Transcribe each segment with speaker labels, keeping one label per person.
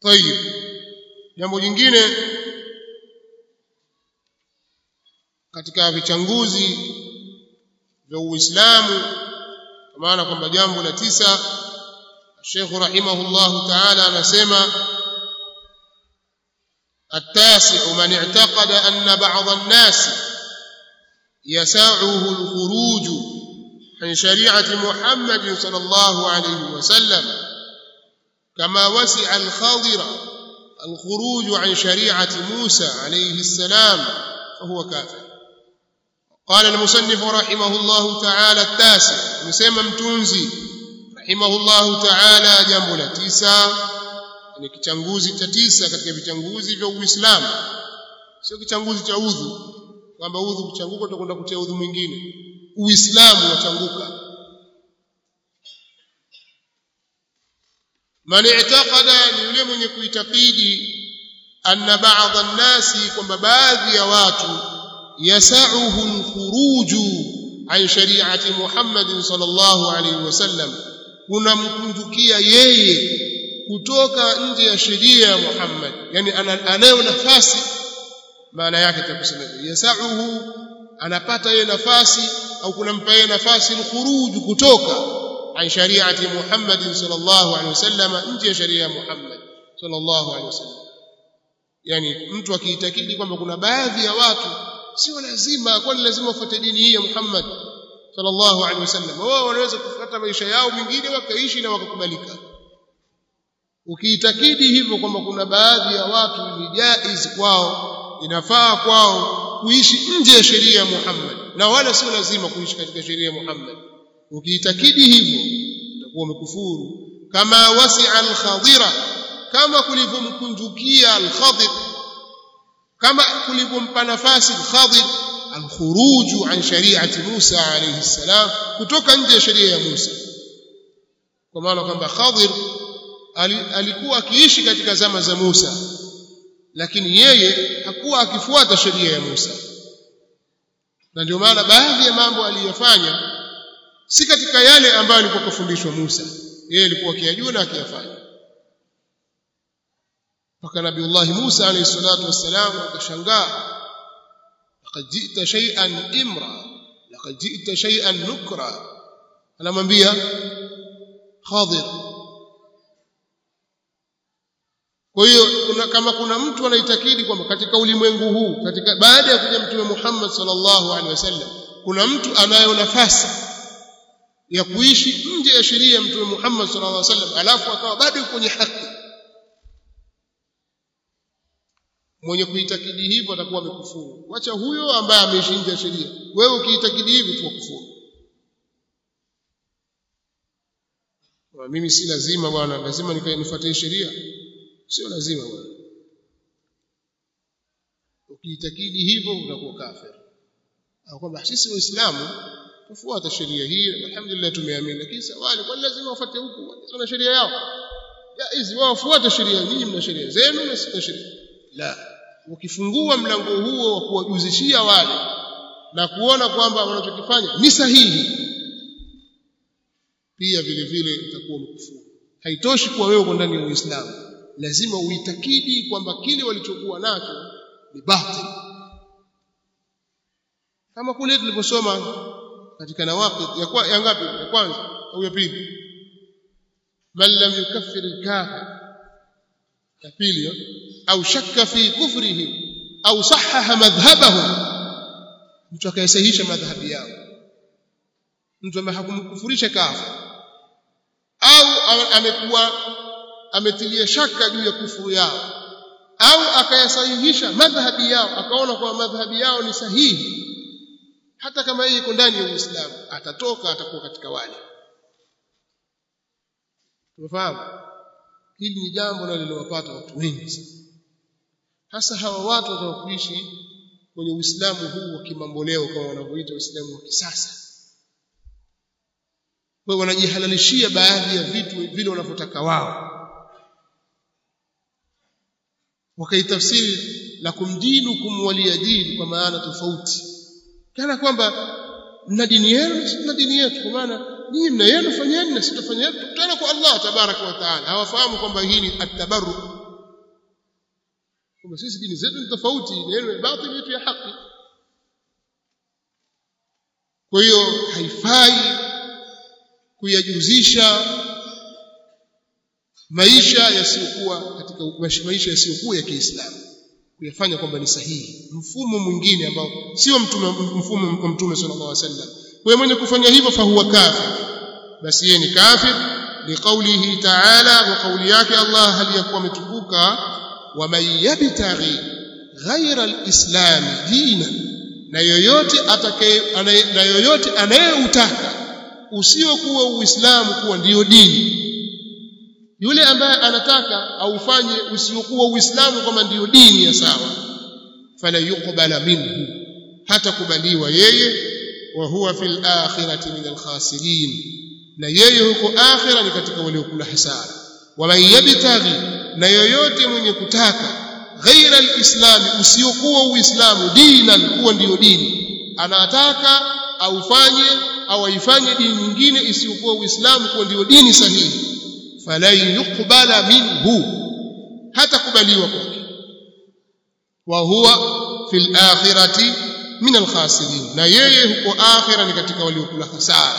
Speaker 1: tayib jambo jingine katika vichanguzi vya Uislamu kwa maana kwamba jambo la tisa Sheikh rahimahullah ta'ala anasema التاسع من اعتقد أن بعض الناس يساعه الخروج عن شريعة محمد صلى الله عليه وسلم كما وسع الخاضر الخروج عن شريعة موسى عليه السلام فهو كافر قال المصنف رحمه الله تعالى التاسع مسمى متونزي رحمه الله تعالى جنب la tisa ni kichanguzi cha tisa katika vichanguzi vya Uislamu sio kichanguzi cha udhu kwamba udhu kuchanguka utakwenda kutia udhu mwingine Uislamu wachanguka man i'taqada ni yule mwenye kuitakidi anna ba'dha an-nasi kwamba baadhi ya watu yasauhu al-khuruju an shari'ati Muhammad sallallahu alayhi wasallam kunamkunjukia yeye kutoka nje ya sheria ya Muhammad yani anayo nafasi maana yake takusema yasauhu anapata yeye nafasi au kunampa yeye nafasi al-khuruju kutoka an shari'ati Muhammad sallallahu alayhi wasallam nje ya sheria ya Muhammad sallallahu alayhi wasallam yani mtu akiitakidi kwamba kuna baadhi ya watu sio lazima kwani lazima ufuate dini hii ya Muhammad sallallahu alaihi wasallam wao wanaweza kufuata maisha yao mengine wakaishi na wakakubalika ukiitakidi hivyo kwamba kuna baadhi ya watu ni jaiz kwao inafaa kwao kuishi nje ya sheria ya Muhammad na wala sio lazima kuishi katika sheria ya Muhammad ukiitakidi hivyo utakuwa umekufuru kama wasi'a al-khadira kama kulivyomkunjukia al-khadir kama kulivyompa nafasi al-khadir al-khuruj an shari'ati Musa alayhi salam kutoka nje ya sheria ya Musa kwa maana kwamba Khadir alikuwa akiishi katika zama za Musa lakini yeye hakuwa akifuata sheria ya Musa na ndio maana baadhi ya mambo aliyofanya si katika yale ambayo alikuwa kufundishwa Musa yeye alikuwa akiyajua na akiyafanya mpaka nabiullah Musa alayhi salatu wassalam akashangaa laqad ji'ta shay'an imra laqad ji'ta shay'an nukra anamwambia Khadir kwa hiyo kuna kama kuna mtu anaitakidi kwamba katika ulimwengu huu katika baada ya kuja mtume Muhammad sallallahu alaihi wasallam kuna mtu anayo nafasi ya kuishi nje ya sheria ya mtume Muhammad sallallahu alaihi wasallam alafu akawa bado kwenye haki mwenye kuitakidi hivyo atakuwa amekufuru wacha huyo ambaye ameishi nje ya sheria wewe ukiitakidi hivyo tu kufuru mimi si lazima bwana lazima nifuatie sheria sio lazima bwana ukiitakidi hivyo utakuwa kafir au kwamba sisi waislamu tufuata sheria hii alhamdulillah tumeamini lakini wale kwa lazima wafuate huku wana sheria yao hizi wao wafuate sheria nyinyi mna sheria zenu na sisi sheria la ukifungua mlango huo wa kuwajuzishia wale na kuona kwamba wanachokifanya ni sahihi pia vile vile utakuwa mkufuru haitoshi kuwa wewe uko ndani ya Uislamu lazima uitakidi kwamba kile walichokuwa nacho ni batil kama kule tuliposoma katika nawaqid ya, kwa, ya ngapi ya kwanza au ya pili man lam yukaffir al-kafir ya pili au shakka fi kufrihi au sahaha madhhabahu mtu akayesahihisha madhhabi yao mtu ambaye hakumkufurisha kafir au amekuwa ametilia shaka juu ya kufuru yao au akayasahihisha madhhabi yao akaona kwamba madhhabi yao ni sahihi hata kama yeye iko ndani ya Uislamu atatoka atakuwa katika wale tumefahamu hili ni jambo lililowapata watu wengi hasa hawa watu watakuishi kwenye Uislamu huu wa kimamboleo kama wanavyoita Uislamu wa kisasa kwa wanajihalalishia baadhi ya vitu vile wanavyotaka wao wakaitafsiri lakum dinukum waliya din kwa maana tofauti kana kwamba mna dini yenu na dini yetu kwa maana nyinyi mna yenu fanyeni na sitafanya yetu tukutana kwa Allah tabaraka wa taala hawafahamu kwamba hii ni at-tabarru kwamba sisi dini zetu ni tofauti na yenu ya batili yetu ya haki kwa hiyo haifai kuyajuzisha maisha yasiyokuwa katika maisha yasiyokuwa ya Kiislamu kuyafanya kwamba ni sahihi mfumo mwingine ambao sio mtume mfumo wa mtume sallallahu alaihi wasallam kwa hiyo mwenye kufanya hivyo fahuwa kafir basi yeye ni kafir liqaulihi ta'ala wa kauli yake Allah hali yakuwa ametukuka wa man yabtaghi ghayra alislam dina na yoyote atakaye na yoyote anayeutaka usiokuwa uislamu kuwa ndiyo dini yule ambaye anataka aufanye usiokuwa uislamu kama ndiyo dini ya sawa fala yuqbala minhu hata kubaliwa yeye wa huwa fil akhirati min alkhasirin na yeye huko akhira ni katika waliokula hasara wa man yabtaghi na yoyote mwenye kutaka ghaira alislami usiokuwa uislamu dinan kuwa ndiyo dini anataka aufanye au aifanye dini nyingine isiyokuwa uislamu kuwa ndiyo dini sahihi falan yuqbala minhu hata kubaliwa kwake wa huwa fil akhirati min alkhasirin na yeye huko akhira ni katika waliokula hasara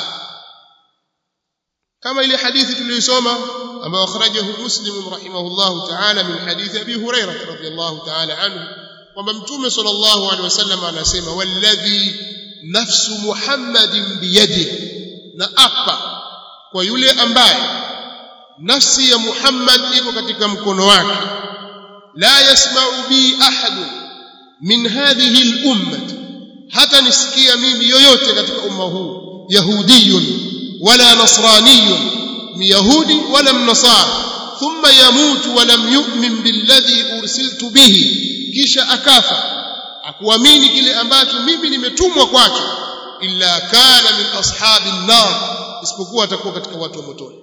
Speaker 1: kama ile hadithi tuliyosoma ambayo akhrajahu muslim rahimahullah ta'ala min hadithi abi hurairah radhiyallahu ta'ala anhu kwamba mtume sallallahu alaihi wasallam anasema walladhi nafsu muhammadin biyadihi na apa kwa yule ambaye nafsi ya Muhammad iko katika mkono wake la yasma'u bi ahad min hadhihi al-ummah hata nisikia mimi yoyote katika umma huu yahudiyun wala nasraniyun myahudi wala mnasara thumma yamutu wa lam yu'min billadhi ursiltu bihi kisha akafa akuamini kile ambacho mimi nimetumwa kwacho illa kana min ashabin nar isipokuwa atakuwa katika watu wa motoni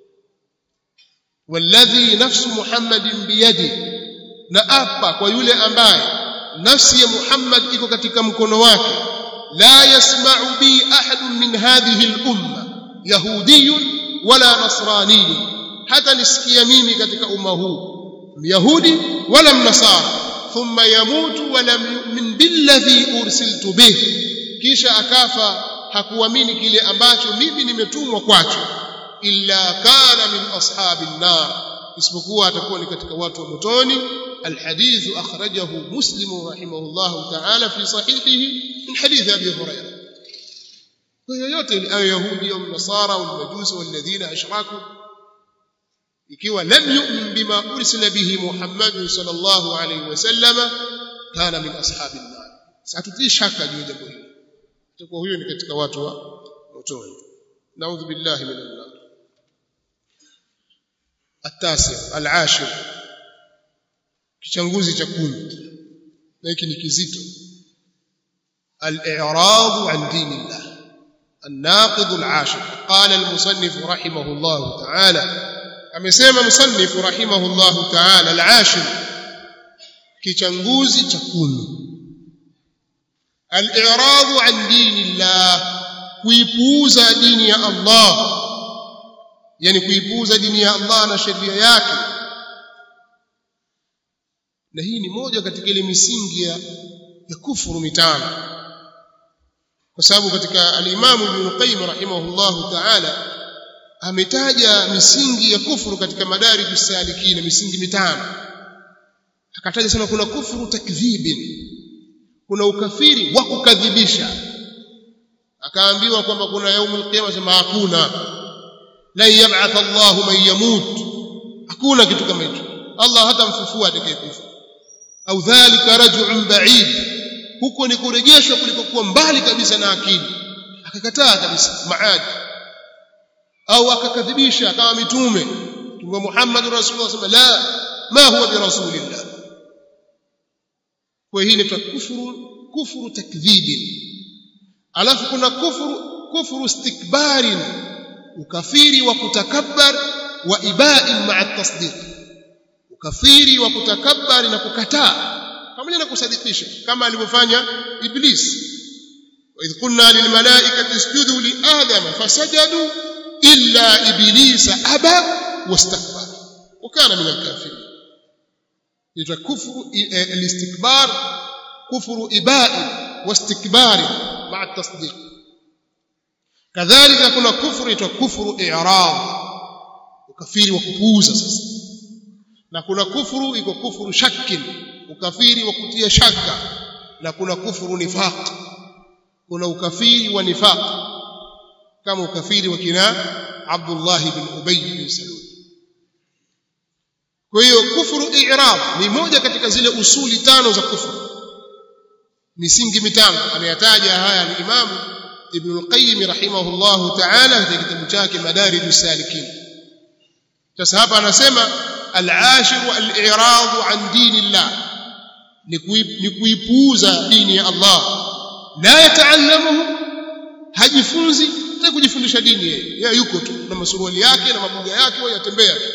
Speaker 1: والذي نفس محمد بيده na apa kwa yule ambaye nafsi ya Muhammad iko katika mkono wake la yasma'u bi ahad min hadhihi al-umma yahudiyyun wala nasraniyyun hata nisikia mimi katika umma huu myahudi wala mnasara thumma yamutu wa lam yu'min billadhi ursiltu bih kisha akafa hakuamini kile ambacho mimi nimetumwa kwacho illa kana min ashabin nar isipokuwa atakuwa ni katika watu wa motoni alhadith akhrajahu muslim rahimahullah ta'ala fi sahihihi min hadith abi hurairah kwa yoyote awe yahudi au nasara au majusi walladhina ashraku ikiwa lam yu'min bima ursila bihi muhammad sallallahu alayhi wasallam kana min ashabin nar satutii shaka juu ya jambo hilo itakuwa huyo ni katika watu wa motoni naudhu billahi min an-nar التاسع العاشر kichanguzi cha kumi na hiki ni kizito al-i'rad an dinillah الناقض العاشر قال المصنف رحمه الله تعالى amesema مصنف رحمه الله تعالى العاشر kichanguzi cha kumi al-i'rad an dinillah kuipuuza dini ya Allah yani kuipuuza dini ya Allah na sheria yake na hii ni moja katika ile misingi ya, ya kufuru mitano kwa sababu katika al-Imam Ibn Qayyim rahimahullah ta'ala ametaja misingi ya kufuru katika madarij salikin misingi mitano akataja sema kuna kufuru takdhibin kuna ukafiri wa kukadhibisha akaambiwa kwamba kuna yaumul qiyama sema hakuna la yab'ath Allah man yamut hakuna kitu kama hicho Allah hatamfufua atakayekufa au dhalika raj'un ba'id huko ni kurejeshwa kulikokuwa mbali kabisa na akili akakataa kabisa maadi au akakadhibisha kama mitume mtume Muhammad rasulullah sema la ma huwa bi rasulillah kwa hii ni kufuru kufuru takdhibin alafu kuna kufuru kufuru istikbarin ukafiri wa kutakabbar wa iba'in ma'a tasdiq ukafiri wa kutakabbar na kukataa pamoja na kusadikisha kama alivyofanya iblis wa idh qulna lil malaikati isjudu li adama fasajadu illa iblisa aba wastakbara وكان من الكافرين ita kufru al-istikbar kufru ibai wastikbari ma'a tasdiq kadhalika kuna kufru ita kufru i'rad ukafiri wa kupuuza sasa na kuna kufuru iko kufuru shakkin ukafiri wa kutia shaka na kuna kufuru nifaq kuna ukafiri wa nifaq kama ukafiri wa kina Abdullah ibn Ubay bin Salul kwa hiyo kufuru i'rab ni moja katika zile usuli tano za kufuru misingi mitano ameyataja haya al-Imam Ibn al-Qayyim rahimahullahu ta'ala katika kitabu chake Madarijus Salikin sasa hapa anasema al-ashir al-i'rad an dinillah ni kuipuuza dini ya Allah la yataallamuhu hajifunzi na kujifundisha dini yeye yeye yuko tu na masuruali yake na mabuga yake wao yatembea tu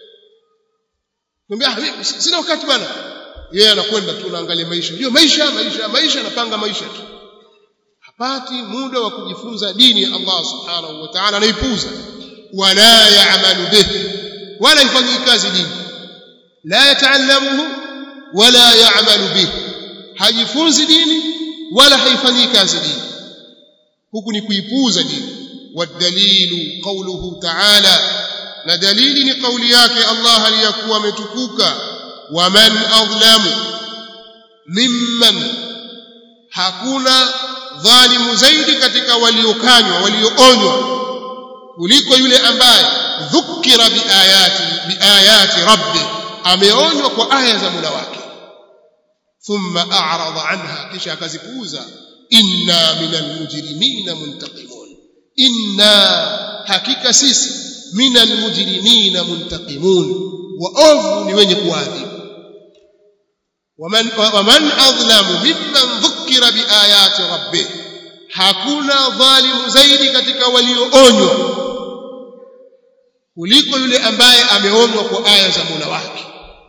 Speaker 1: Niambia sina wakati bana yeye anakwenda tu anaangalia maisha ndio maisha maisha maisha anapanga maisha tu hapati muda wa kujifunza dini ya Allah subhanahu wa ta'ala anaipuuza wala ya'malu bihi wala ifanyi kazi dini la yataallamuhu wala ya'malu bihi hajifunzi dini wala haifanyi kazi dini huku ni kuipuuza dini wadalilu qawluhu ta'ala na dalili ni kauli yake Allah aliyakuwa ametukuka waman adlamu mimman hakuna dhalimu zaidi katika waliokanywa walioonywa kuliko yule ambaye dhukira biayati biayati rabbi ameonywa kwa aya za Mola wake thumma a'rada anha kisha akazipuuza inna minal mujrimina muntaqimun inna hakika sisi minal mujrimina muntaqimun waovu ni wenye kuadhibu waman waman adlamu mimman dhukira biayati rabbih hakuna dhalimu zaidi katika walioonywa kuliko yule ambaye ameonywa kwa aya za Mola wake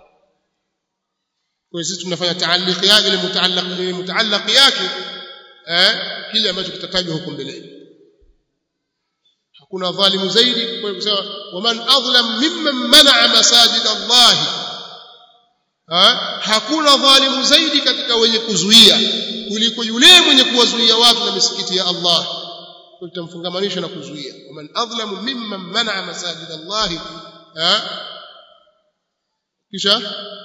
Speaker 1: kwa sisi tunafanya taalliq yake ile mutaallaq ile mutaallaq yake eh kile ambacho kitatajwa huko mbeleni hakuna dhalimu zaidi kwa kusema waman adlam mimman man'a masajid Allah ha? hakuna dhalimu zaidi katika wenye kuzuia kuliko yule mwenye kuwazuia watu na misikiti ya Allah tutamfungamanisha na kuzuia waman adlamu mimman man'a masajid Allah ha? kisha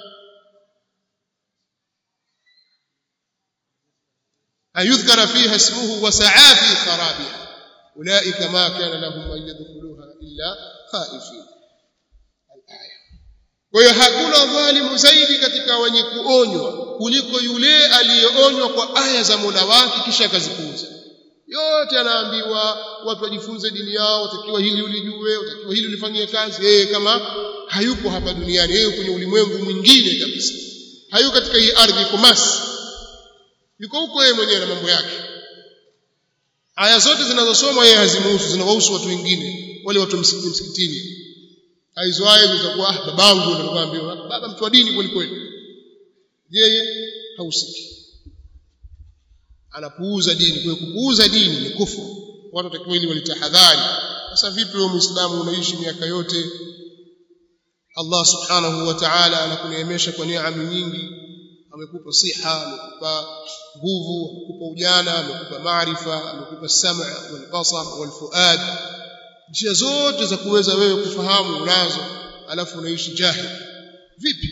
Speaker 1: أن يذكر فيها اسمه وسعى في خرابها أولئك ما كان لهم أن يدخلوها إلا خائفين الآية kwa hiyo hakuna dhalimu zaidi katika wenye kuonywa kuliko yule aliyeonywa kwa aya za Mola wake kisha akazipuuza yote anaambiwa watu wajifunze dini yao utakiwa hili ulijue utakiwa hili ulifanyie kazi yeye kama hayupo hapa duniani yeye kwenye ulimwengu mwingine kabisa hayuko katika hii ardhi kumasi yuko huko yeye mwenyewe na mambo yake aya zote zinazosomwa yeye hazimuhusu zinawahusu watu wengine wale watu msikitini aizoaye zitakuwa ah babangu ndio baba mtu wa dini kweli kweli yeye hausiki anapuuza dini kwa kupuuza dini ni kufuru watu watakiwa ili walitahadhari sasa vipi wewe muislamu unaishi miaka yote Allah subhanahu wa ta'ala anakuneemesha kwa neema nyingi amekupa siha amekupa nguvu amekupa ujana amekupa maarifa amekupa sam'a wal basar wal fuad njia zote za kuweza wewe kufahamu unazo alafu unaishi jahil vipi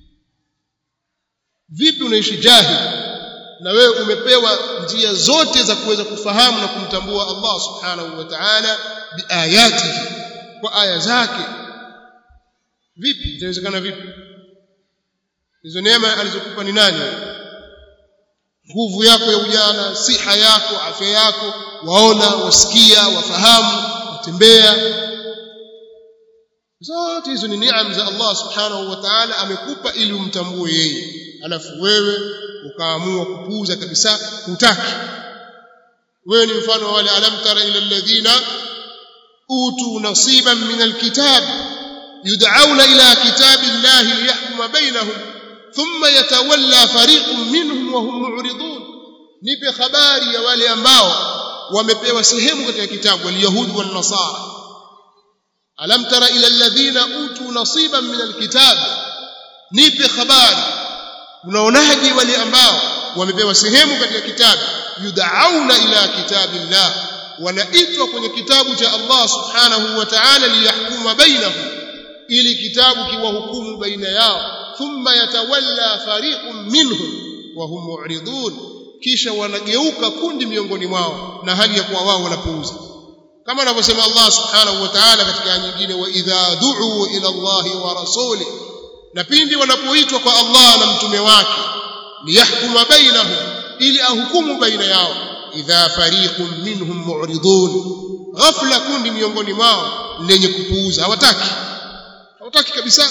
Speaker 1: vipi unaishi jahil na wewe umepewa njia zote za kuweza kufahamu na kumtambua Allah subhanahu wa ta'ala biayatihi kwa aya zake vipi itawezekana vipi hizo neema alizokupa ni nani nguvu yako ya ujana siha yako afya yako waona wasikia wafahamu watembea zote hizo ni neema za Allah subhanahu wa ta'ala amekupa ili umtambue yeye alafu wewe ukaamua kupuuza kabisa hutaki wewe ni mfano wale alam tara ila alladhina utu nasiban min alkitab yud'auna ila kitabi llahi liyahkuma bainahum thumma yatawalla fariqun minhum wa hum mu'ridun nipe habari ya wale ambao wamepewa sehemu katika kitabu waliyahudi wan nasara alam tara ila alladhina utu nasiban min alkitab nipe habari unaonaje wale ambao wamepewa sehemu katika kitabu yudauna ila kitabillah wanaitwa kwenye kitabu cha Allah subhanahu wa ta'ala liyahkuma bainahum ili kitabu kiwahukumu baina yao thumma yatawalla fariqun minhum wa hum mu'ridun kisha wanageuka kundi miongoni mwao na hali ya kuwa wao wanapuuza kama anavyosema Allah subhanahu wa ta'ala katika aya nyingine wa idha du'u ila Allah wa rasuli na pindi wanapoitwa kwa Allah na mtume wake liyahkuma bainahum ili ahukumu baina yao idha fariqun minhum mu'ridun ghafla kundi miongoni mwao lenye kupuuza hawataki hawataki kabisa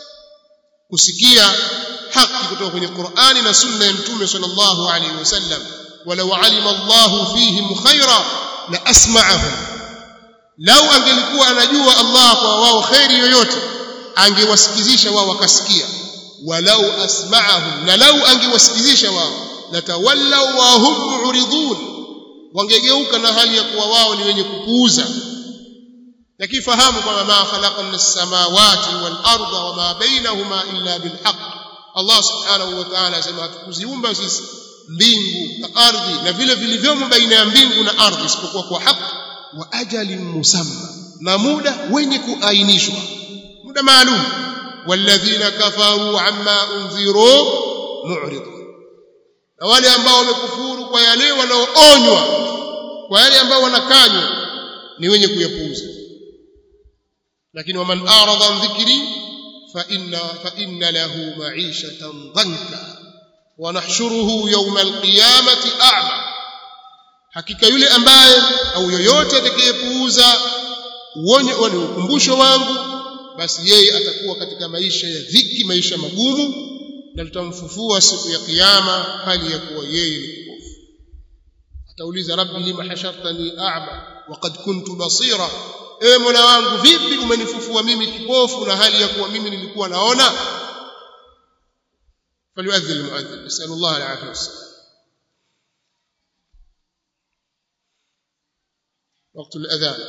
Speaker 1: kusikia haki kutoka kwenye Qur'ani na sunna ya mtume sallallahu alaihi wasallam walau alima Allahu fihim khaira la asma'ahum lau angelikuwa anajua Allah kwa wao khairi yoyote angewasikizisha wao wakasikia walau asma'ahum na lau angewasikizisha wao latawallaw wa hum mu'ridun wangegeuka na hali ya kuwa wao ni wenye kupuuza lakini fahamu kwamba ma khalaqna as-samawati wal arda wama bainahuma illa bil haqq Allah subhanahu wa ta'ala asema hatukuziumba sisi mbingu na ardhi na vile vilivyomo baina ya mbingu na ardhi isipokuwa kwa haki wa ajalin musamma na muda wenye kuainishwa muda maalum walladhina kafaru amma unziru mu'ridun na wale ambao wamekufuru kwa yale wanaoonywa kwa yale ambao wanakanywa ni wenye kuyapuuza lakini waman arada an dhikri fa inna fa inna lahu ma'ishatan dhanka wa nahshuruhu yawma alqiyamati a'ma hakika yule ambaye au yoyote atakayepuuza uonye ni ukumbusho wangu basi yeye atakuwa katika maisha ya dhiki maisha magumu na tutamfufua siku ya kiyama hali ya kuwa yeye ni kipofu atauliza rabbi lima hashartani a'ma waqad kuntu basira ewe mola wangu vipi umenifufua mimi kipofu na hali ya kuwa mimi nilikuwa naona فليؤذن المؤذن نسأل الله العافية والسلام وقت الأذان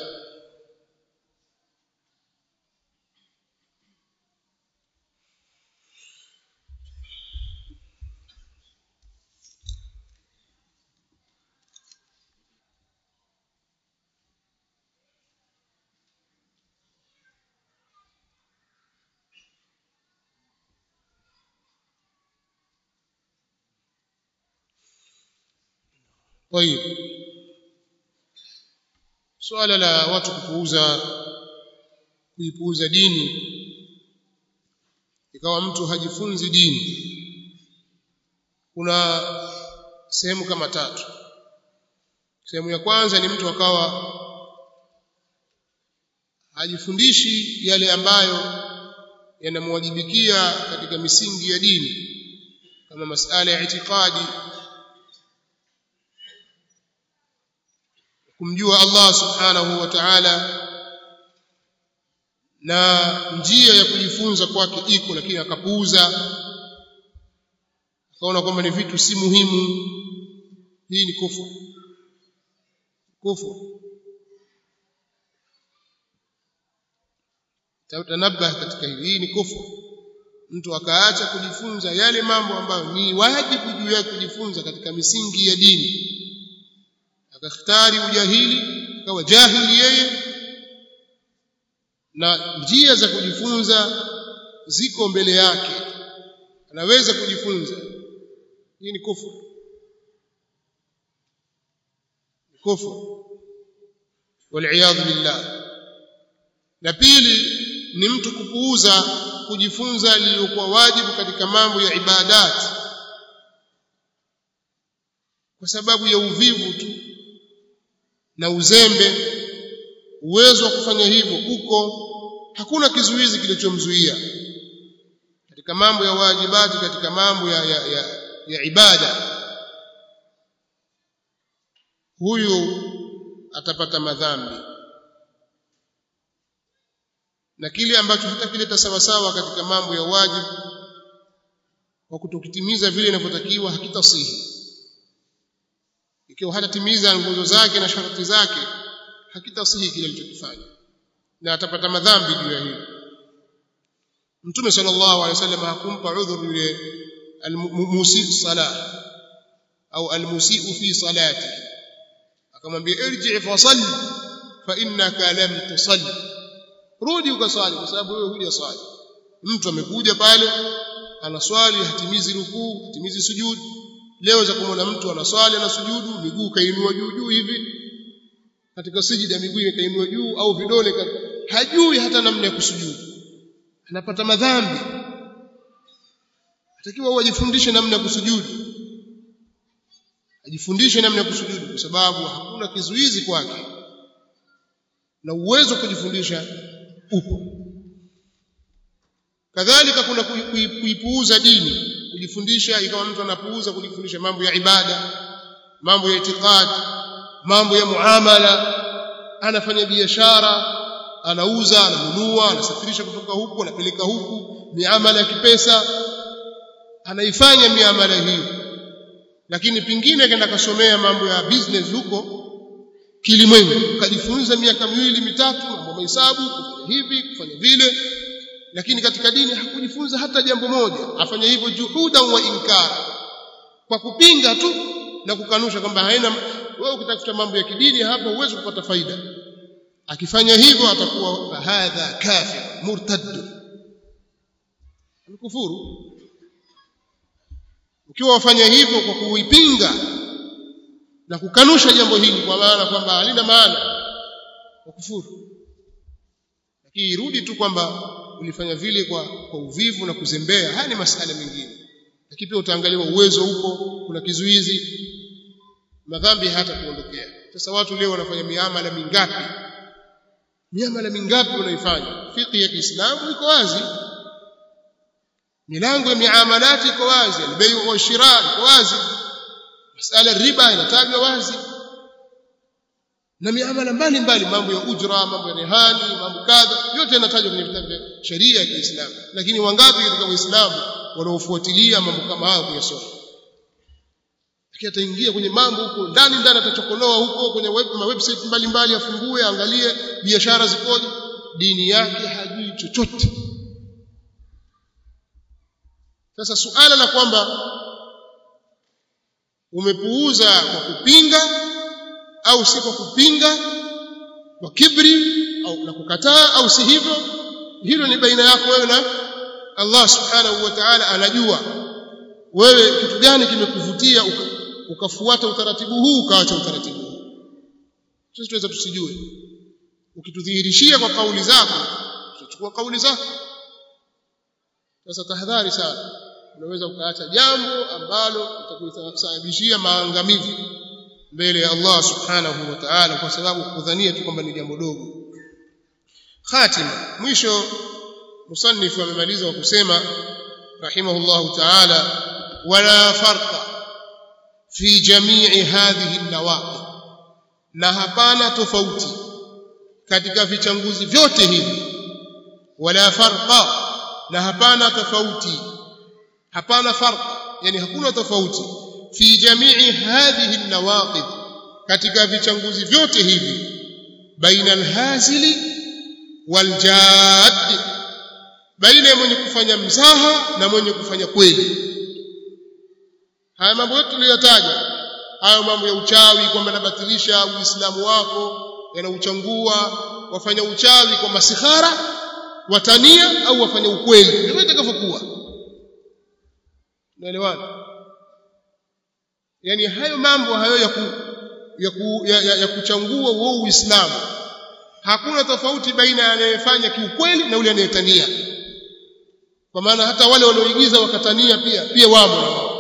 Speaker 1: طيب swala la watu kupuuza kuipuuza dini ikawa mtu hajifunzi dini kuna sehemu kama tatu sehemu ya kwanza ni mtu akawa hajifundishi yale ambayo yanamwajibikia katika misingi ya dini kama masala ya itikadi kumjua Allah subhanahu wa ta'ala na njia ya kujifunza kwake iko lakini akapuuza akaona kwamba ni vitu si muhimu hii ni kufu kufu tanabah katika hili hii ni kufu mtu akaacha kujifunza yale mambo ambayo ni wajibu juu yake kujifunza katika misingi ya dini akakhtari ujahili akawa jahili yeye na njia za kujifunza ziko mbele yake anaweza kujifunza hii ni kufuru kufuru waliyadhu billah na pili ni mtu kupuuza kujifunza lililokuwa wajibu katika mambo ya ibadati kwa sababu ya uvivu tu na uzembe uwezo wa kufanya hivyo uko hakuna kizuizi kilichomzuia katika mambo ya wajibati katika mambo ya, ya, ya, ya ibada huyu atapata madhambi na kile ambacho hatakileta sawasawa katika mambo ya wajibu kwa kutokitimiza vile inavyotakiwa hakitasihi ikiwa hatatimiza nguzo zake na sharti zake hakitasihi kile alichokifanya na atapata madhambi juu ya hilo mtume sallallahu alaihi wasallam hakumpa udhur yule almusi salah au almusiu fi salati akamwambia irji fa salli fa innaka lam tusalli rudi ukaswali kwa sababu wewe hujaswali mtu amekuja pale anaswali hatimizi rukuu hatimizi sujudi leo za kumwona mtu anaswali na sujudu miguu kainua juu juu hivi katika sijida miguu ikainua juu au vidole hajui hata namna ya kusujudu anapata madhambi atakiwa wajifundishe namna ya kusujudu ajifundishe namna ya kusujudu kwa sababu hakuna kizuizi kwake na uwezo kujifundisha upo kadhalika kuna kuipuuza dini kujifundisha ikawa mtu anapuuza kujifundisha mambo ya ibada mambo ya itikadi mambo ya muamala anafanya biashara anauza ananunua anasafirisha kutoka huku anapeleka huku miamala ya kipesa anaifanya miamala hiyo lakini pingine akaenda kasomea mambo ya business huko kilimwengu kajifunza miaka miwili mitatu mambo mahesabu kufanya hivi kufanya vile lakini katika dini hakujifunza hata jambo moja afanya hivyo juhuda wa inkara kwa kupinga tu na kukanusha kwamba haina wewe ukitafuta mambo ya kidini hapa huwezi kupata faida akifanya hivyo atakuwa hadha kafir murtad kufuru ukiwa wafanya hivyo kwa kuipinga na kukanusha jambo hili kwa maana kwamba halina maana kwa kufuru lakini irudi tu kwamba ulifanya vile kwa, kwa uvivu na kuzembea haya ni masala mengine lakini pia utaangaliwa uwezo upo kuna kizuizi madhambi hata kuondokea sasa watu leo wanafanya miamala mingapi miamala mingapi unaifanya fiqh ya Kiislamu iko wazi milango ya miamalati iko wazi albayu wa shira iko wazi masala riba inatajwa wazi na miamala mbalimbali mambo ya ujra mambo ya rehani mambo kadha yote yanatajwa kwenye vitabu vya sheria ya Kiislamu lakini wangapi katika waislamu wanaofuatilia mambo kama hayo kuyasoma lakini ataingia kwenye mambo huko ndani ndani atachokonoa huko kwenye web, ma website mbalimbali afungue angalie biashara zikoje dini yake hajui chochote sasa suala la kwamba umepuuza kwa kupinga au si kwa kupinga kwa kibri au na kukataa au si hivyo hilo ni baina yako wewe na Allah subhanahu wa ta'ala anajua wewe kitu gani kimekuvutia ukafuata utaratibu huu ukaacha utaratibu huu sisi tunaweza tusijue ukitudhihirishia kwa kauli zako tutachukua kauli zako sasa tahadhari sana unaweza ukaacha jambo ambalo litakusababishia maangamivu mbele ya Allah subhanahu wa ta'ala kwa sababu kudhania tu kwamba ni jambo dogo khatima mwisho musannif amemaliza kwa kusema rahimahullahu ta'ala wala farqa fi jami'i hadhihi an-nawaqi na hapana tofauti katika vichanguzi vyote hivi wala farqa na hapana tofauti hapana farqa yani hakuna tofauti fi jami'i hadhihi an-nawaqid katika vichanguzi vyote hivi baina al-hazili wal-jad baina ya mwenye kufanya mzaha na mwenye kufanya kweli haya mambo yote tuliyotaja hayo mambo ya uchawi kwamba nabatilisha uislamu wako yanauchangua wafanya uchawi kwa masihara watania au wafanya ukweli ndivyo itakavyokuwa naelewana yani hayo mambo hayo ya ku, ya, ku, ya, ya, ya kuchangua uo uislamu hakuna tofauti baina ya anayefanya kiukweli na yule anayetania kwa maana hata wale walioigiza wakatania pia pia wamo na wao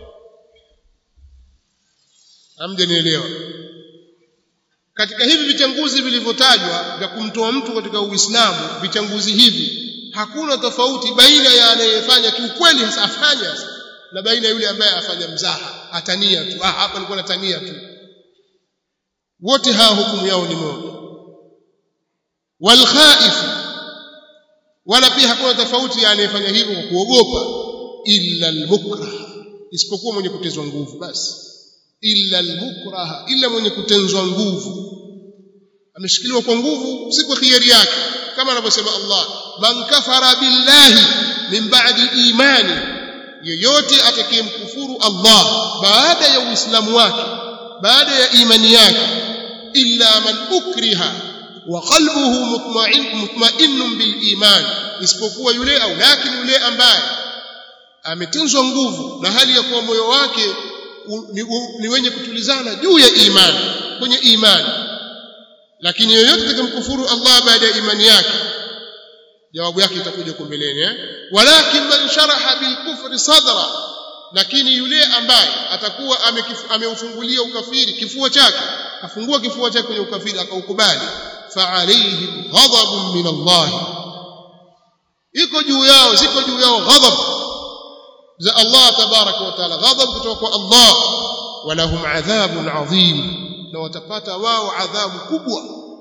Speaker 1: hamjanielewa katika hivi vichanguzi vilivyotajwa vya kumtoa mtu katika uislamu vichanguzi hivi hakuna tofauti baina ya anayefanya kiukweli hasa afanya hasa na baina yule ambaye afanya mzaha atania tu ah hapa nilikuwa natania tu wote hawa hukumu yao ni moja wal khaif wala pia hakuna tofauti ya anayefanya hivyo kwa kuogopa illa al-mukrah isipokuwa mwenye kutezwa nguvu basi illa al-mukrah illa mwenye kutenzwa nguvu ameshikiliwa kwa nguvu si kwa khiari yake kama anavyosema Allah man kafara billahi min ba'di imani yoyote atakayemkufuru Allah baada ya uislamu wake baada ya imani yake illa man ukriha wa qalbuhu mutma'in mutma'innun bil iman isipokuwa yule au lakini yule ambaye ametenzwa nguvu na hali ya kuwa moyo wake ni, ni wenye kutulizana juu ya imani kwenye imani lakini yoyote atakayemkufuru Allah baada ya imani yake jawabu yake itakuja kwa mbeleni eh walakin man sharaha bil kufri sadra lakini yule ambaye atakuwa ameufungulia ukafiri kifua chake afungua kifua chake kwenye ukafiri akaukubali fa alayhi ghadabun min Allah iko juu yao ziko juu yao ghadab za Allah tabaraka wa taala ghadab kutoka kwa Allah walahum adhabun adhim na watapata wao adhabu kubwa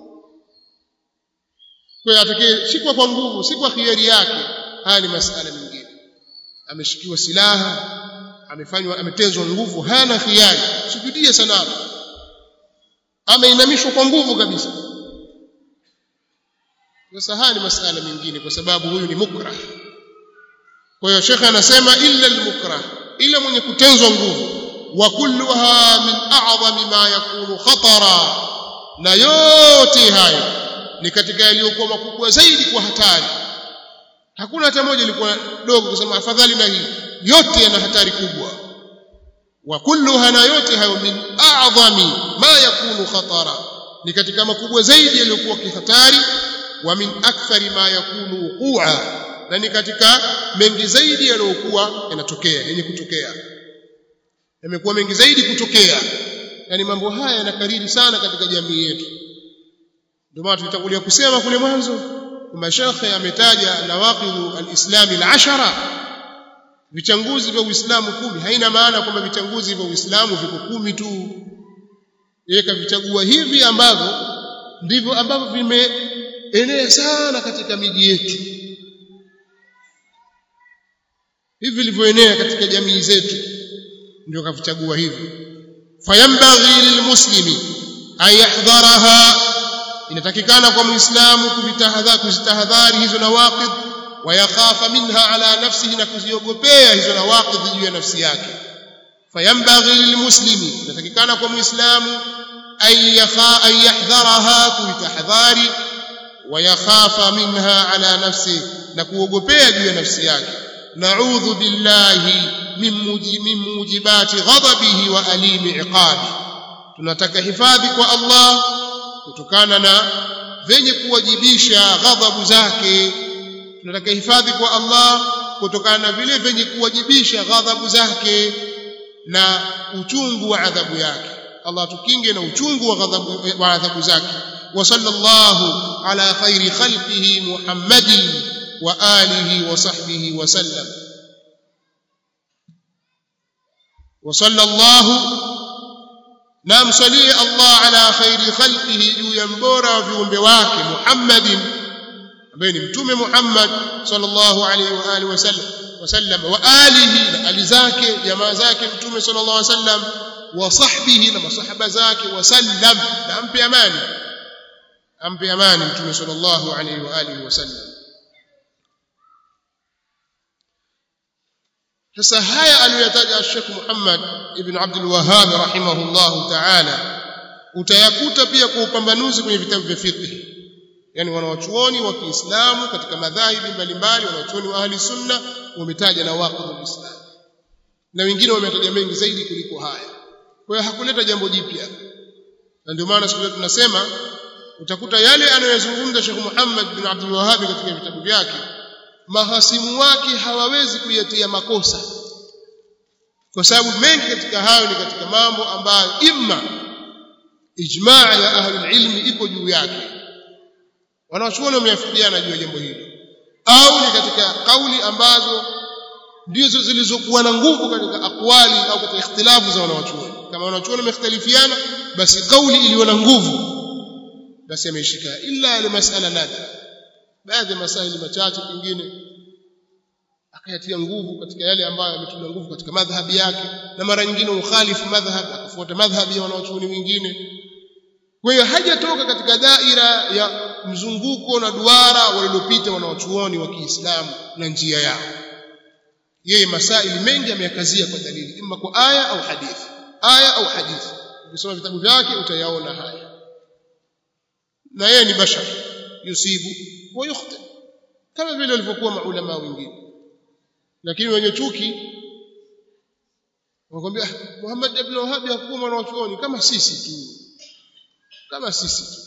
Speaker 1: kwa atakaye shikwa kwa nguvu si kwa khiari yake haya ni masala mengine ameshikiwa silaha amefanywa ametezwa nguvu hana khiari sujudie sanamu ameinamishwa kwa nguvu kabisa sasa haya ni masala mengine kwa sababu huyu ni mukrah kwa hiyo shekhe anasema illa almukrah ila mwenye kutenzwa nguvu wa kulluha min a'zami ma yakunu khatara na yote hayo ni katika yaliyokuwa makubwa zaidi kwa hatari hakuna hata moja ilikuwa dogo kusema afadhali na hii yote yana hatari kubwa wa kulluha na yote hayo min a'zami ma yakunu khatara ni katika makubwa zaidi yaliyokuwa kihatari wa min akthari ma yakunu wuqua na ni katika mengi zaidi yaliyokuwa yanatokea yenye kutokea yamekuwa mengi zaidi kutokea yani mambo haya yanakariri sana katika jamii yetu ndio maana tulitangulia kusema kule mwanzo kwamba shekhe ametaja nawaqidhu alislami alashara vichanguzi vya Uislamu kumi haina maana kwamba vichanguzi vya Uislamu viko kumi tu yeye kavichagua hivi ambavyo ndivyo ambavyo vimeenea sana katika miji yetu hivi vilivyoenea katika jamii zetu ndio kavichagua hivi fayambaghi lilmuslimi an yahdharaha inatakikana kwa muislamu kuvitahadhari kuzitahadhari hizo nawaqid wayakhafa minha ala nafsihi na kuziogopea hizo nawaqid juu ya nafsi yake fayambaghi lilmuslimi inatakikana kwa muislamu an yakha an yahdharaha kuvitahadhari wayakhafa minha ala nafsihi na kuogopea juu ya nafsi yake na'udhu billahi min mujibati ghadabihi wa alimi iqabi tunataka hifadhi kwa Allah kutokana na venye kuwajibisha ghadhabu zake tunataka hifadhi kwa Allah kutokana na vile venye kuwajibisha ghadhabu zake na uchungu wa adhabu yake Allah tukinge na uchungu wa ghadhabu wa adhabu zake wa sallallahu ala khairi khalqihi Muhammadin wa alihi wa sahbihi wa sallam wa sallallahu na msalie Allah ala khairi khalqihi juu ya mbora wa viumbe wake Muhammadin ambaye ni mtume Muhammad sallallahu alaihi wa alihi wasallam wasallam wa alihi na ali zake jamaa zake mtume sallallahu alaihi wasallam wa sahbihi na masahaba zake wasallam na ampe amani ampe amani mtume sallallahu alaihi wa alihi wasallam sasa haya aliyotaja Sheikh Muhammad ibn Abdul Wahhab rahimahullah ta'ala utayakuta pia kwa upambanuzi kwenye vitabu vya fiqh yani wanawachuoni wa Kiislamu katika madhahibi mbalimbali wanawachuoni wa ahli sunna wametaja na waqidul islam na wengine wametaja mengi zaidi kuliko haya kwa hiyo hakuleta jambo jipya na ndio maana siku tunasema utakuta yale anayozungumza Sheikh Muhammad bin Abdul Wahhab katika vitabu vyake mahasimu wake hawawezi kuyatia makosa kwa sababu mengi katika hayo ni katika mambo ambayo imma ijmaa ya ahlul ilmi iko juu yake wanachuoni wameafikiana juu ya jambo hili au ni katika kauli ambazo ndizo zilizokuwa na nguvu katika akwali au katika ikhtilafu za wanachuoni kama wanachuoni wamekhtalifiana basi kauli iliyo na nguvu basi ameishika illa yale masala nadra baadhi ya masaili machache pengine akayatia nguvu katika yale ambayo yametumia nguvu katika madhhabi yake na mara nyingine ukhalifu madhhab akafuata madhhabi ya wanachuoni wengine kwa hiyo hajatoka katika daira ya mzunguko na duara walilopita wanawachuoni wa Kiislamu na njia yao yeye masaili mengi ameyakazia kwa dalili imma kwa aya au hadithi aya au hadithi ukisoma vitabu vyake utayaona haya na yeye ni bashar yusibu wa yukhti kama vile walivyokuwa maulama wengine lakini wenye chuki wakwambia Muhammad ibn Wahhab hakuwa mwanachuoni kama sisi tu kama sisi tu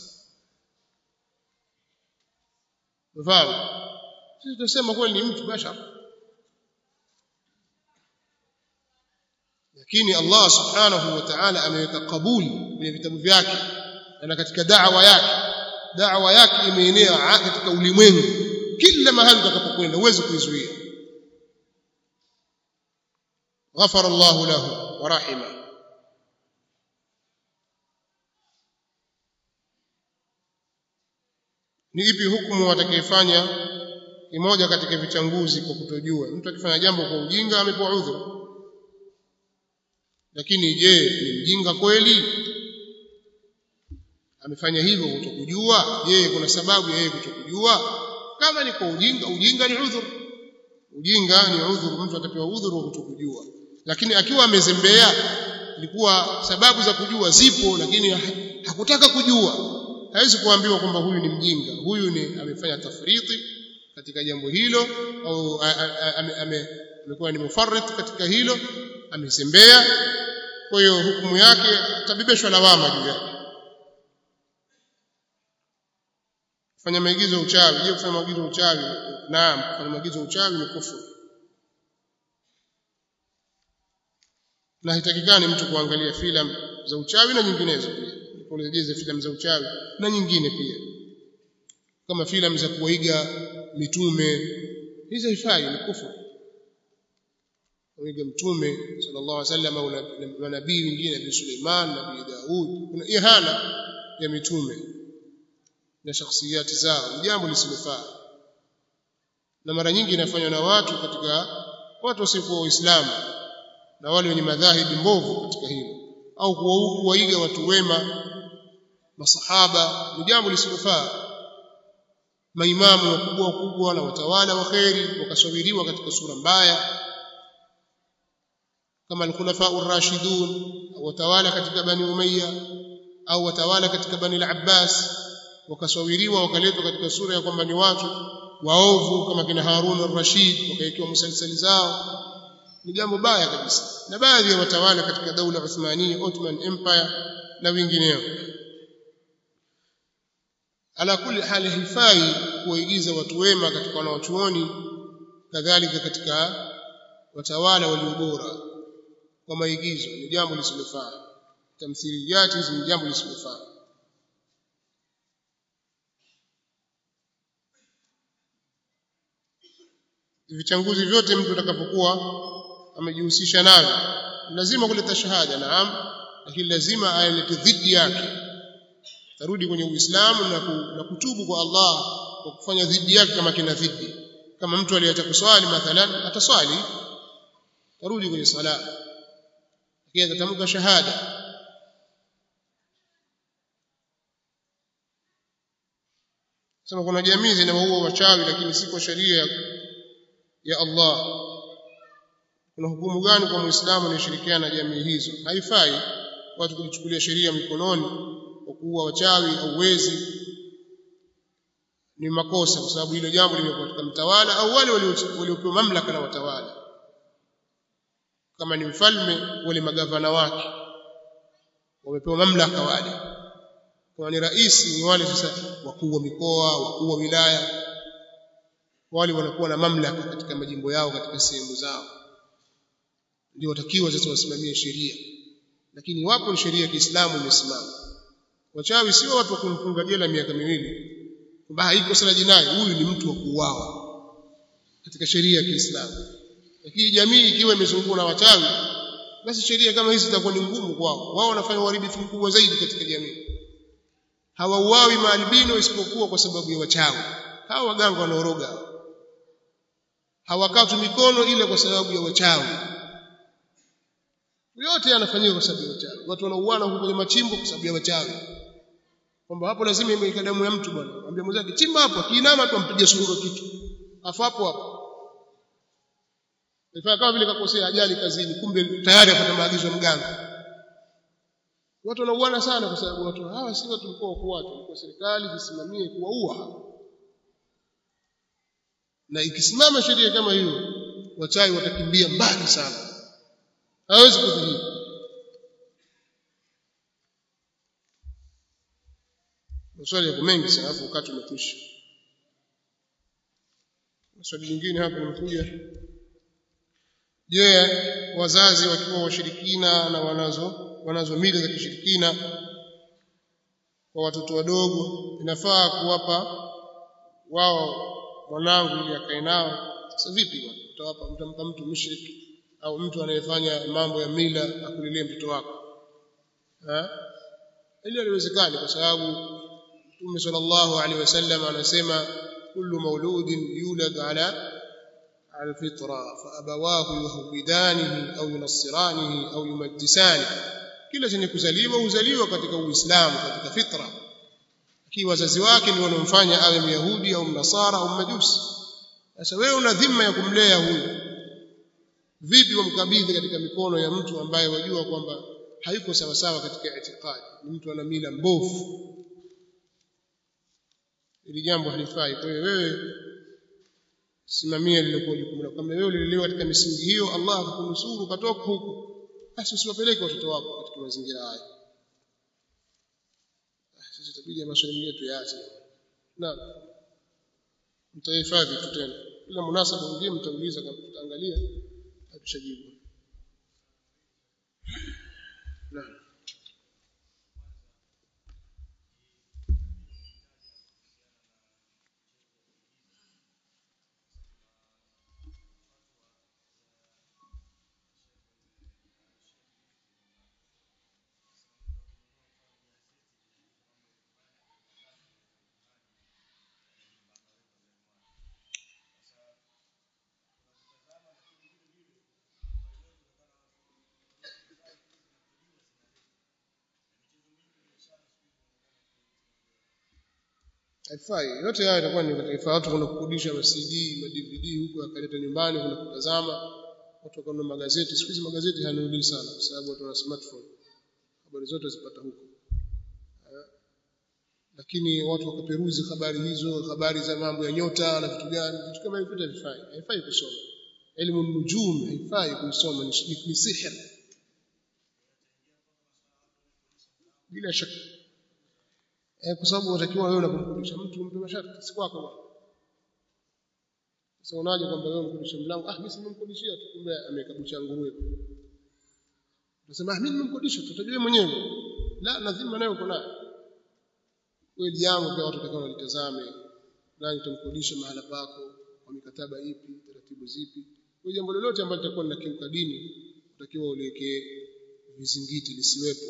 Speaker 1: mfano sisi tunasema kweli ni mtu bashar lakini Allah subhanahu wa ta'ala ameweka kabuli kwenye vitabu vyake na katika da'wa yake da'wa yake imeenea katika ulimwengu kila mahali utakapokwenda huwezi kuizuia غفر الله له ورحمه ni ipi hukumu atakayefanya kimoja katika vichanguzi kwa kutojua mtu akifanya jambo kwa ujinga amepewa udhuru lakini je ni mjinga kweli amefanya hivyo kutokujua je kuna sababu ya yeye kutokujua kama ni kwa ujinga ujinga ni udhuru ujinga ni udhuru mtu atapewa udhuru wa kutokujua lakini akiwa amezembea ilikuwa sababu za kujua zipo lakini hakutaka kujua hawezi kuambiwa kwamba huyu ni mjinga huyu ni amefanya tafriti katika jambo hilo au amekuwa ni mufarrit katika hilo amezembea kwa hiyo hukumu yake tabibeshwa lawama juu yake kufanya maigizo ya uchawi je kufanya maigizo ya uchawi naam kufanya maigizo ya uchawi ni kufuru na hitakikani mtu kuangalia filamu za uchawi na nyinginezo pia kueleza filamu za uchawi na nyingine pia kama filamu za kuiga mitume hizo haifai ni kufuru kuiga mtume sallallahu alaihi wasallam au nabii wengine nabii Suleiman nabii Daud kuna ihana ya mitume na shakhsiyati zao ni jambo lisilofaa na mara nyingi inafanywa na watu katika watu wasiokuwa waislamu na wale wenye madhahibi mbovu katika hilo au kuwaiga watu wema masahaba ni jambo lisilofaa maimamu wakubwa wakubwa na watawala wa kheri wakasawiriwa katika sura mbaya kama al-khulafa ar-rashidun au watawala katika bani umayya au watawala katika bani al-abbas wakasawiriwa wakaletwa katika sura ya kwamba ni watu waovu kama kina Harun ar-Rashid wakawekewa musalsali zao ni jambo baya kabisa na baadhi ya watawala katika daula Uthmania Ottoman Empire na wengineo ala kuli hali haifai kuwaigiza watu wema katika wanawachuoni kadhalika katika watawala walio bora kwa maigizo ni jambo lisilofaa tamthiliyati hizi ni jambo lisilofaa vichanguzi vyote mtu atakapokuwa amejihusisha navyo lazima kuleta shahada naam lakini lazima alete dhidi yake tarudi kwenye uislamu na, ku, na kutubu kwa Allah kwa kufanya dhidi yake kama kina dhidi kama mtu aliacha kuswali mathalan ataswali tarudi kwenye sala lakini atatamka shahada sema kuna jamii zinawaua wachawi lakini si kwa sheria ya Allah kuna hukumu gani kwa muislamu anayeshirikiana na jamii hizo haifai watu kujichukulia sheria mikononi kwa kuua wachawi au wezi ni makosa kwa sababu hilo jambo limekuwa katika mtawala au wale waliopewa mamlaka na watawala kama ni mfalme wale magavana wake wamepewa mamlaka wale kama ni rais ni wale sasa wakuu wa mikoa wakuu wa wilaya wale wanakuwa na mamlaka katika majimbo yao katika sehemu zao ndio watakiwa sasa wasimamie sheria lakini wapo ni sheria ya Kiislamu imesimama wachawi sio watu wa kumfunga jela miaka miwili kwamba haiko sala jinai huyu ni mtu wa kuuawa katika sheria ya Kiislamu lakini jamii ikiwa imezungukwa na wachawi basi sheria kama hizi zitakuwa ni ngumu kwao wao wanafanya uharibifu mkubwa zaidi katika jamii hawauawi maalbino isipokuwa kwa sababu ya wachawi hawa waganga wanaoroga hawakatu mikono ile kwa sababu ya wachawi yote yanafanyika kwa sababu ya wachawi watu wanauana huko kwenye machimbo kwa sababu ya wachawi kwamba hapo lazima imweka damu ya mtu bwana ambia mwenzake chimba hapo kiinama tu ampige sururo kitu afu hapo hapo ifaa kama vile kakosea ajali kazini kumbe tayari apata maagizo ya mganga watu wanauana sana kwa sababu watu hawa si watu mkoa kwa watu kwa serikali zisimamie kuwaua na ikisimama sheria kama hiyo wachawi watakimbia mbali sana hawezi kudhihiri maswali yako mengi sana alafu wakati umekwisha swali lingine hapa limekuja je wazazi wakiwa washirikina na wanazo wanazo mila za kishirikina kwa watoto wadogo inafaa kuwapa wao mwanangu ili akae nao sasa vipi utawapa utampa mtu mushrik au mtu anayefanya mambo ya mila akulilie mtoto wako eh ili haliwezekani kwa sababu Mtume sallallahu alaihi wasallam anasema kullu mauludin yulad ala الفطرة فأبواه يهودانه أو ينصرانه أو يمجسانه kila chenye kuzaliwa huzaliwa katika uislamu katika fitra ikiwa wazazi wake ndio wanaomfanya awe myahudi au mnasara au majusi sasa wewe una dhima ya kumlea huyu vipi wamkabidhi katika mikono ya mtu ambaye wajua kwamba hayuko sawa sawa katika itikadi ni mtu ana mila mbovu ili jambo halifai kwa hiyo wewe simamia lililokuwa jukumu lako kama wewe ulilelewa katika misingi hiyo Allah akakunusuru ukatoka huko basi usiwapeleke watoto wako katika mazingira haya sasa itabidi maswali mengine tuyaache na mtahifadhi tu tena kila munasaba mwingine mtauliza kama tutaangalia atushajibu naam haifai yote haya itakuwa ni katika watu kwenda kukodisha ma CD ma DVD huko akaleta nyumbani kwenda kutazama watu wakanunua magazeti siku hizi magazeti hayanunuliwi sana kwa sababu watu wana smartphone habari zote zipata huko lakini watu wakaperuzi habari hizo habari za mambo ya nyota na vitu gani vitu kama hivyo havifai haifai kusoma elimu nujum haifai kusoma ni sihr bila shaka eh, kwa sababu unatakiwa wewe unapomkundisha mtu mpe masharti si kwako bwana sasa unaje kwamba wewe unamkundisha mlango ah mimi simemkundishia tu kumbe amekabusha nguruwe unasema ah mimi nimemkundisha tutajua mwenyewe la lazima nayo uko nayo kweli yangu pia watu watakao walitazame nani utamkodisha mahala pako kwa mikataba ipi taratibu zipi kwa jambo lolote ambalo litakuwa linakiuka dini utakiwa uliwekee vizingiti lisiwepo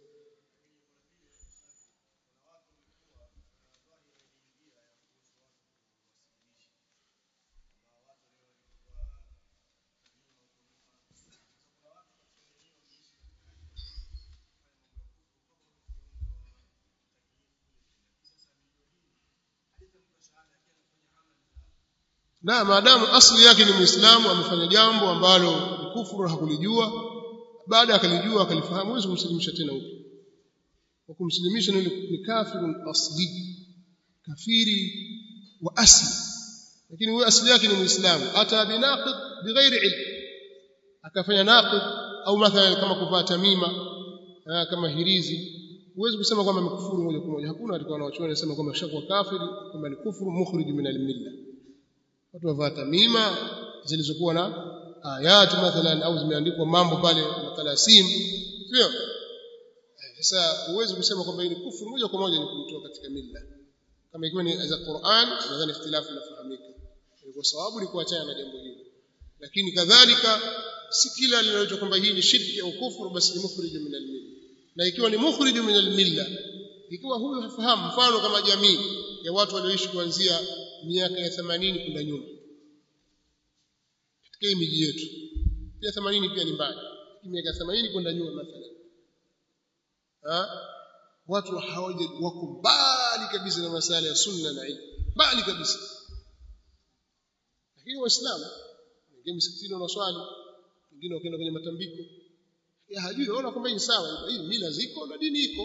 Speaker 1: na maadamu asili yake ni muislamu amefanya jambo ambalo ni kufuru hakulijua baada akalijua akalifahamu huwezi kumsilimisha tena huko kwa kumsilimisha ni kafirun asli kafiri wa asli lakini huyo asili yake ni muislamu ata binaqid bighairi ilm akafanya naqid au mathalan kama kuvaa tamima kama hirizi huwezi kusema kwamba amekufuru moja kwa moja hakuna katika wanawachuoni wanasema kwamba shakuwa kafiri kwamba ni kufuru mukhrij min al-millah watu wavaa tamima zilizokuwa na ayatu mathalan au zimeandikwa mambo pale matalasim sio sasa huwezi kusema kwamba hii ni kufuru moja kwa moja ni kumtoa katika milla kama ikiwa ni za Qur'an nadhani ikhtilafu inafahamika kwa sababu ni kuachana na jambo hilo lakini kadhalika si kila linaloitwa kwamba hii ni shirki au kufuru basi ni mukhrij min al-milla na ikiwa ni mukhrij min al-milla ikiwa huyu hafahamu mfano kama jamii ya watu walioishi kuanzia miaka ya 80 kwenda nyuma katika hii miji yetu pia 80 pia ni mbali miaka 80 kwenda nyuma mathalan ha watu hawaja wako mbali kabisa na masala ya sunna na ilmu mbali kabisa lakini waislamu wengine msikitini wanaswali wengine wakaenda kwenye matambiko ya hajui waona kwamba ni sawa hii mila ziko na dini iko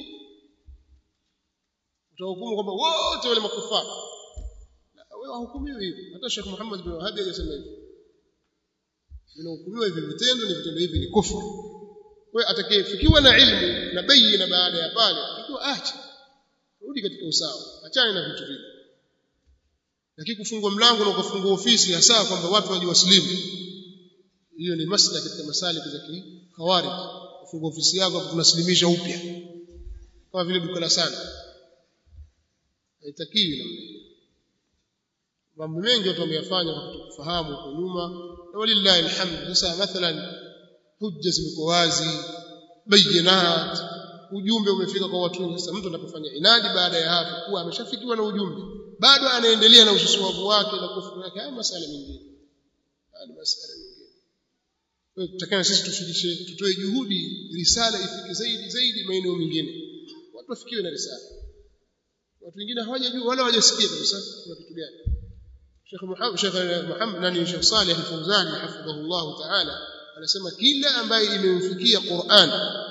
Speaker 1: utahukumu kwamba wote wale makufara wewe hukumiwi hivyo hata Sheikh Muhammad bin Wahhab hajasema hivyo vinahukumiwa hivi vitendo ni vitendo hivi ni kufuru wewe atakayefikiwa na ilmu na bayina baada ya pale ikiwa acha rudi katika usawa achane na vitu vile lakini kufungua mlango na kufungua ofisi hasa kwamba watu waje waslimu hiyo ni masala katika masaliki za khawarij kufungua ofisi yako hapo tunaslimisha upya kama vile duka la sana haitakiwi namna hiyo mambo mengi watu wameyafanya kwa kutokufahamu huko nyuma na walillahi alhamd sasa mathalan hujja zimekuwa wazi bayinat ujumbe umefika kwa watu wengi sasa mtu anapofanya inadi baada ya hapo kuwa ameshafikiwa na ujumbe bado anaendelea na ususuavu wake na kufuru yake haya masala mengine haya masala mengine kwa tutakana sisi tufikishe tutoe juhudi risala ifike zaidi zaidi maeneo mengine watu wafikiwe na risala watu wengine hawajajua wala hawajasikia kabisa kuna kitu gani Sheikh Muhammad Sheikh Muhammad nani Sheikh Saleh Al-Fawzan hafidhahullah ta'ala anasema kila ambaye imemfikia Qur'an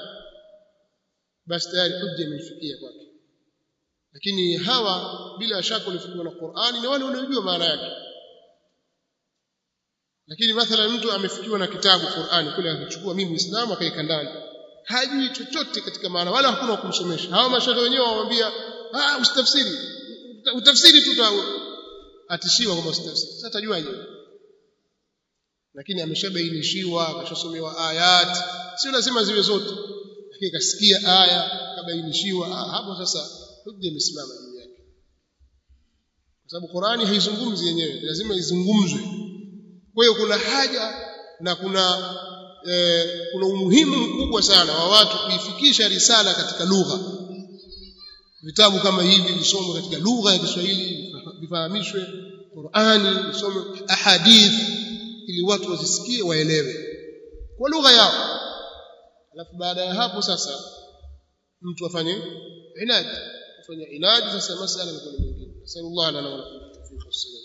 Speaker 1: basi tayari hujja imemfikia kwake lakini hawa bila shaka walifikiwa na Qur'ani ni wale wanaojua maana yake lakini mathalan mtu amefikiwa na kitabu Qur'ani kule akichukua mimi Muislamu akaika ndani hajui chochote katika maana wala hakuna kumsomesha hawa mashaikh wenyewe wamwambia ah usitafsiri utafsiri tu atishiwa kwamba usitafsiri sasa tajuaje lakini ameshabainishiwa akashasomewa ayat sio lazima ziwe zote lakini kasikia aya kabainishiwa hapo sasa hujja imesimama juu yake kwa sababu Qur'ani haizungumzi yenyewe lazima izungumzwe kwa hiyo kuna haja na kuna eh, kuna umuhimu mkubwa sana wa watu kuifikisha risala katika lugha vitabu kama hivi visomwe katika lugha ya Kiswahili vifahamishwe Qur'ani visomwe ahadith ili watu wazisikie waelewe kwa lugha yao alafu baada ya hapo sasa mtu afanye inadi afanye inadi sasa masala ni kwa nyingine sallallahu alaihi wa sallam